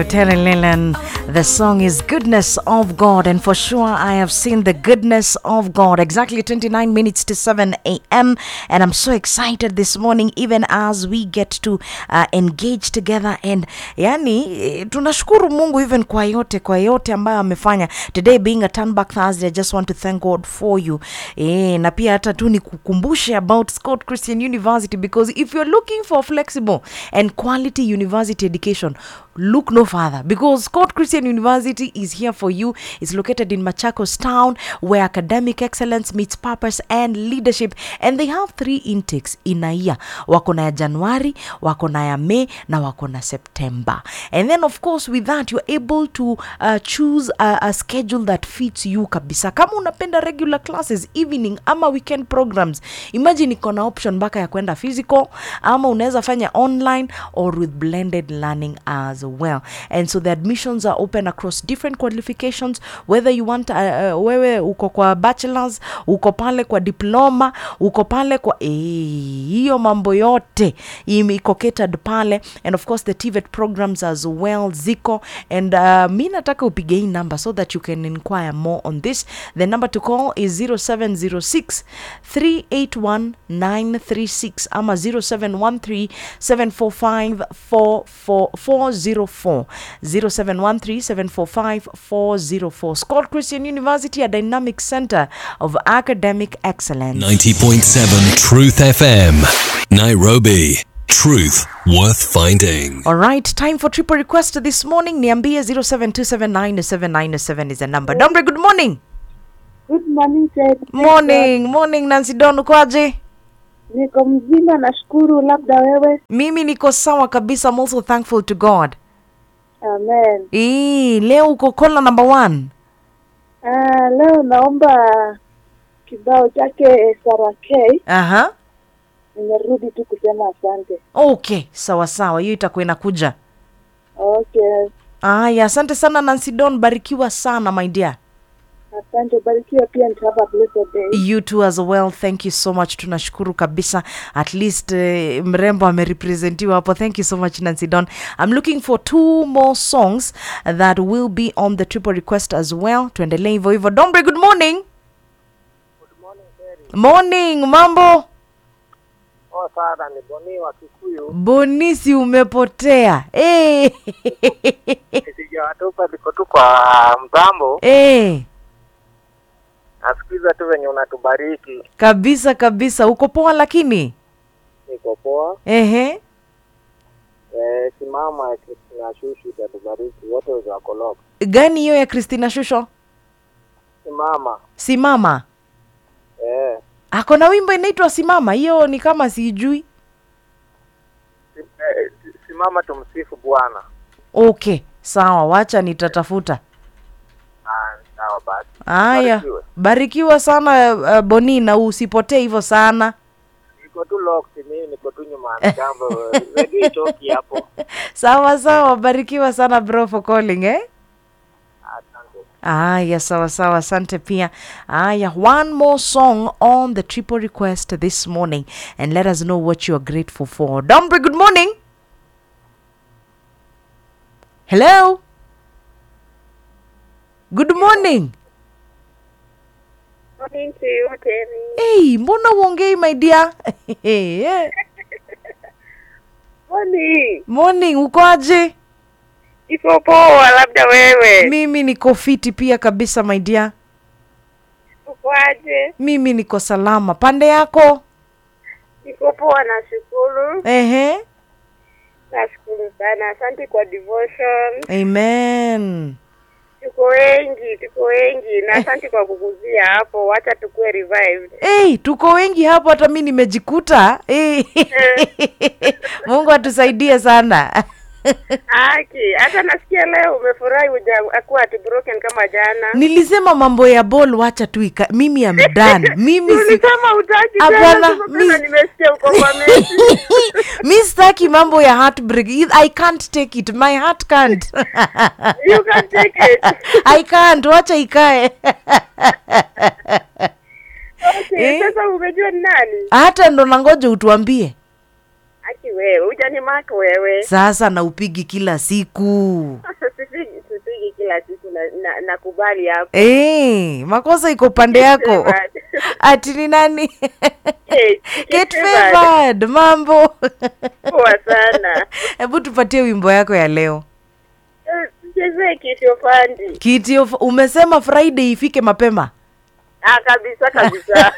Terry Leland, the song is Goodness of God, and for sure I have seen the goodness of God. Exactly 29 minutes to 7 a.m., and I'm so excited this morning, even as we get to uh, engage together. And yani, eh, tunashukuru Mungu even kwa yote, kwa yote ambayo amefanya. Today being a turn back Thursday, I just want to thank God for you. Eh, na pia hata tu nikukumbushe about Scott Christian University because if you're looking for flexible and quality university education, look no further because Scott Christian University is here for you. It's located in Machakos town where academic excellence meets purpose and leadership. And they have three intakes in a year. Wako na ya Januari, wako na ya May, na wako na September. And then of course with that you're able to uh, choose a, a schedule that fits you kabisa. Kama unapenda regular classes, evening ama weekend programs, imagine iko na option mpaka ya kwenda physical ama unaweza fanya online or with blended learning as well and so the admissions are open across different qualifications whether you want uh, uh, wewe uko kwa bachelors uko pale kwa diploma uko pale kwa eh, hiyo mambo yote ime- iko catered pale and of course the TVET programs as well ziko and uh, mi nataka upige hii number so that you can inquire more on this the number to call is 0706 381 936 ama 0713 745 404 0713 745 404 Scott Christian University a dynamic center of academic excellence 90.7 Truth FM. Nairobi. Truth worth finding. All right, time for triple request this morning. Niambie 07279797 is the number. Dombre, good morning. Good morning Ted. Morning, morning Nancy Don, ukoaje? Niko mzima nashukuru, labda wewe? Mimi niko sawa kabisa. I'm also thankful to God. Amen. Ee, leo uko kola number one. Ah, leo naomba kibao chake Sarah K. Aha. Nimerudi tu kusema asante. Okay, sawa sawa, hiyo itakuwa inakuja. Okay, Aya, asante sana Nancy Don, barikiwa sana my dear. asante, barikiwa pia and have a blessed day. you too as well thank you so much tunashukuru kabisa at least uh, mrembo amerepresentiwa hapo thank you so much nancy don i'm looking for two more songs that will be on the triple request as well tuendelee hivyo hivyo dombre good morning morning mambo Oh, sana ni Boni wa Kikuyu. bonisi umepotea hey. Sijawatupa, niko tu kwa mtambo, hey. nasikiza tu venye unatubariki. kabisa kabisa uko poa lakini Niko poa. ehe Eh, simama ya Kristina Shushu itatubariki wote wako lock. gani hiyo ya christina shusho Simama. simama Eh, ako na wimbo inaitwa simama hiyo ni kama sijui si, eh, simama tumsifu Bwana. okay sawa wacha nitatafuta Ah, sawa basi. haya Barikiwe. barikiwa sana uh, boni na usipotee hivyo sana Niko tu locked, mimi niko tu nyuma ya mtambo. Redio itoki hapo. sawa sawa barikiwa sana bro for calling eh Asante. aya sawa sawa asante pia aya one more song on the triple request this morning and let us know what you are grateful for dombre good morning hello good morning Morning to you, Terry. hey, mbona uongei my dear Eh, Morning. morning ukoaje Iko poa, labda wewe? mimi niko fiti pia kabisa my dear Ukoaje? mimi niko salama pande yako Niko poa, nashukuru. ehe Nashukuru sana. Asante kwa devotion. amen Tuko wengi, tuko wengi na asante kwa kukuzia hapo. Wacha tukue revived. hey, tuko wengi hapo hata mi nimejikuta hey. mungu atusaidie sana Aki, hata nasikia leo umefurahi uja akuwa ati broken kama jana. nilisema mambo ya bol wacha tu ika mimi am done mimi si Ulisema utaki Hapana, tena, sasa tena mi- nimesikia uko kwa mechi. mi sitaki mambo ya heartbreak i can't take it my heart can't You can take it. i can't wacha ikae Okay, Eh? sasa umejua ni nani? hata ndo nangoja utuambie Aki wewe, hujanimark wewe. sasa na upigi kila siku Sipigi sipigi kila siku na na- nakubali hapo. Eh, makosa iko pande yako ati ni nani Eh, Get favored. favored mambo Poa sana. hebu tupatie wimbo yako ya leo Eh, Tuchezee kitu fandi. kiti of, umesema friday ifike mapema Ah, kabisa kabisa.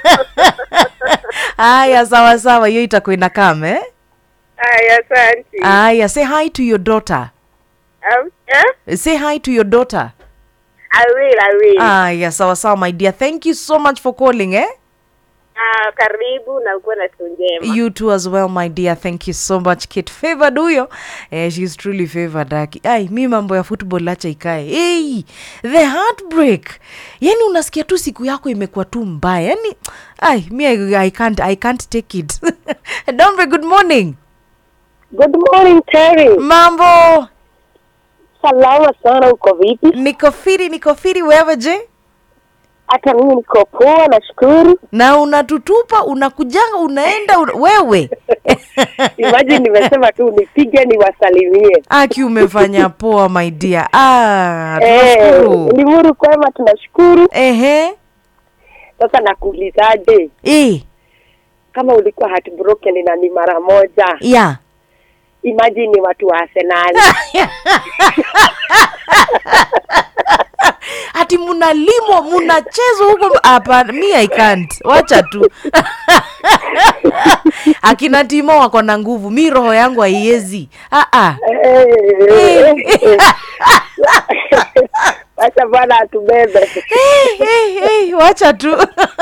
haya sawa sawa hiyo itakuwa inakam eh? Aya, asante. haya say hi to your daughter Um, eh? say hi to your daughter I will, I will. haya sawa sawa my dear thank you so much for calling eh? Ah, karibu na ukuwe na siku njema. you too as well my dear thank you so much kit favored huyo eh, she's truly favored aki ai mi mambo ya football acha ikae hey, the heartbreak yani unasikia tu siku yako imekuwa tu mbaya yani ai mi I, I can't i can't take it dombe good morning Good morning Terry. mambo Salama sana, uko vipi? niko firi niko firi wewe je Hata mimi niko poa, nashukuru. na unatutupa unakujanga unaenda una, wewe Imagine nimesema tu nipige niwasalimie. aki umefanya poa my dear ah, Eh, tunashukuru Limuru kwema, tunashukuru. ehe Sasa nakuulizaje, eh, kama ulikuwa heartbroken na ni mara moja, yeah imagine ni watu wa Arsenal. ati munalimwa munachezwa huko hapa mi i can't wacha tu akina timo wako na nguvu mi roho yangu haiwezi ah, ah. Eh, Wacha Bwana atubebe. hey, hey, hey, wacha tu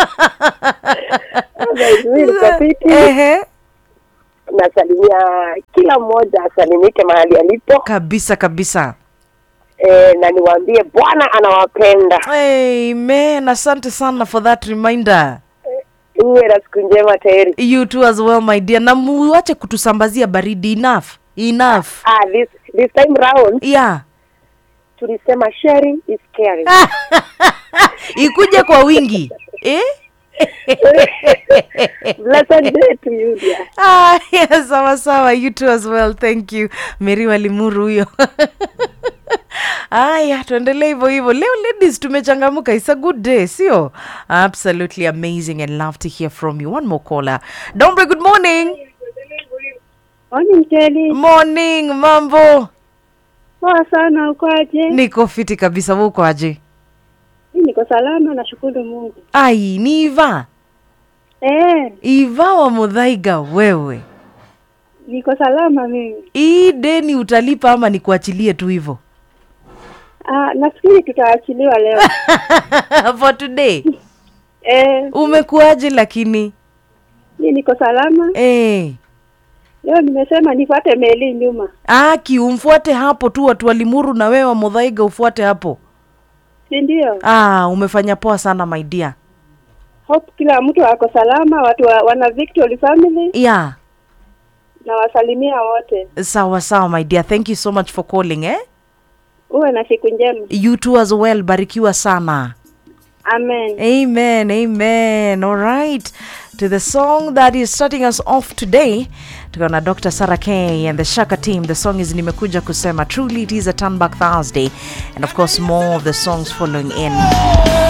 Mimi niko fiti. Ehe. Nasalimia kila mmoja asalimike mahali alipo, kabisa kabisa eh, na niwaambie Bwana anawapenda. amen asante sana for that reminder Uwe na siku njema Terry. you too as well my dear na muache kutusambazia baridi enough enough Ah, this this time round yeah tulisema sharing is caring. ikuje kwa wingi eh? Blessed day to you dear. Ah, yes, sawa sawa you too as well thank you meri walimuru huyo haya tuendelee hivyo hivyo leo ladies tumechangamuka it's a good day sio absolutely amazing and love to hear from you one more caller dombre good morning Morning Kelly. morning mambo Poa sana ukoaje? niko fiti kabisa wewe uko aje Mimi niko salama nashukuru Mungu. ai ni iva Eh, iva wa mudhaiga wewe niko salama mimi. hii deni utalipa ama nikuachilie tu hivyo Ah, nafikiri tutaachiliwa leo. for today eh, umekuaje lakini mimi niko salama. eh. Leo nimesema nifuate meli nyuma. aki umfuate hapo tu watu walimuru na wewe wa mudhaiga ufuate hapo Si ndio? ah, umefanya poa sana my dear Hope kila mtu ako salama, watu wa, wana Victory family yeah na wasalimia wote. sawa sawa my dear thank you so much for calling eh? Uwe na siku njema. you too as well barikiwa sana Amen. Amen, amen. All right. To the song that is starting us off today, tuko na Dr. Sarah K and the Shaka team. The song is Nimekuja Kusema. Truly, it is a turn back Thursday. And of course, more of the songs following in.